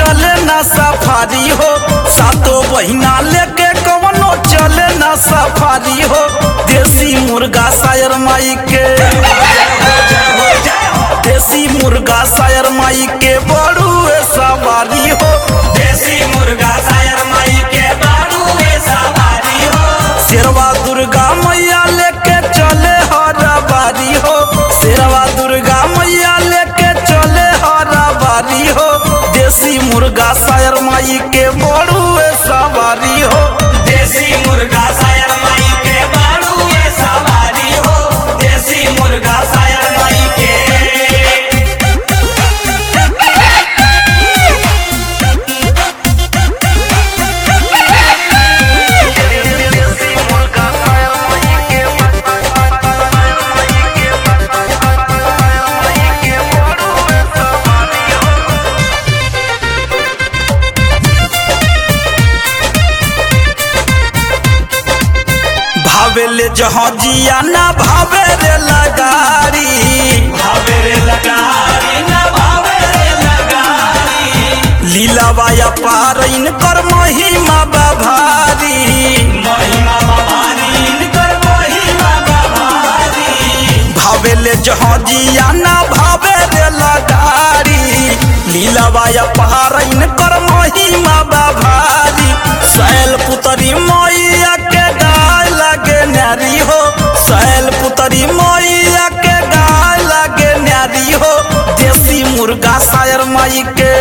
चले ना सफारी हो सातो बहिना लेके कवनो चले ना सफारी हो देसी मुर्गा शायर माई के देसी मुर्गा शायर माई के बड़ुए सवारी हो देसी मुर्गा शायर माई के बाड़ूए सवारी हो शेरवा दुर्गा मैया लेके चले हरा बारी हो शेरवा दुर्गा मैया लेके चले हरा बारी हो देसी मुर्गा शायर माई के बड़ुए सवारी हो देसी मुर्गा शायर माई के बाड़ूए सवारी हो देसी मुर्गा शायर माई के भावेले जहाँ जिया ना भावे रे लगारी भावे रे लगारी ना भावे रे लगारी लीलाबाया पार इनकर महिमा बाभारी महिमा भवानी इनकर महिमा भवानी भावेले जहाँ जिया ना भावे रे लगारी लीलाबाया पार इनकर महिमा बाभारी सैल पुतरी मैया के गाय लगे नारी हो सैल पुतरी मैया के गाय लगे नारी हो देसी मुर्गा शायर माई के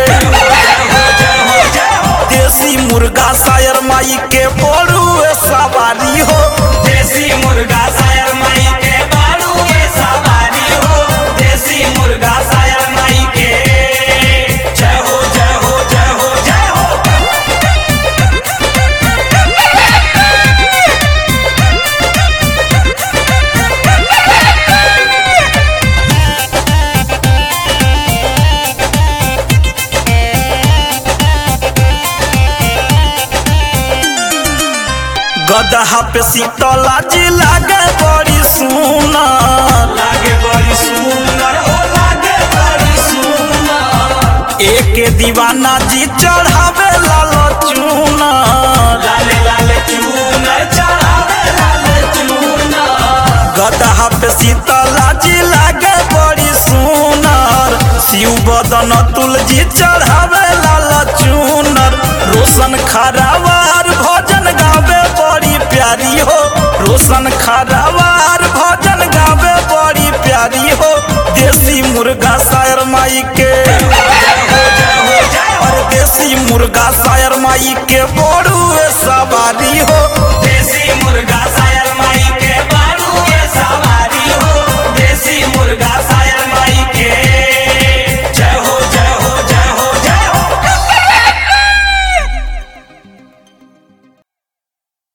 देसी मुर्गा शायर माई के बड़ुए सवारी हो देसी मुर्गा शायर माई के बाड़ूए सवारी हो देसी मुर्गा शायर माई के जय हो जय हो जय हो जय हो गदहा पे शीतला जी लागे बड़ी सुना लागे बड़ी सुंदर हो लागे बड़ी सुंदर एक दीवाना जी चढ़ावे लाल चूना लाले लाले चूनर चढ़ावे लाले चूनर गदहा पे शीतला जी लागे बड़ी सुनर शिव बदन तुलजी चढ़ावे लाल चूनर रोशन खरावार भजन गावे बड़ी प्यारी हो रोशन खरावार भजन गावे बड़ी प्यारी हो देसी मुर्गा शायर माई के और देसी मुर्गा शायर माई के बड़ुए सवारी हो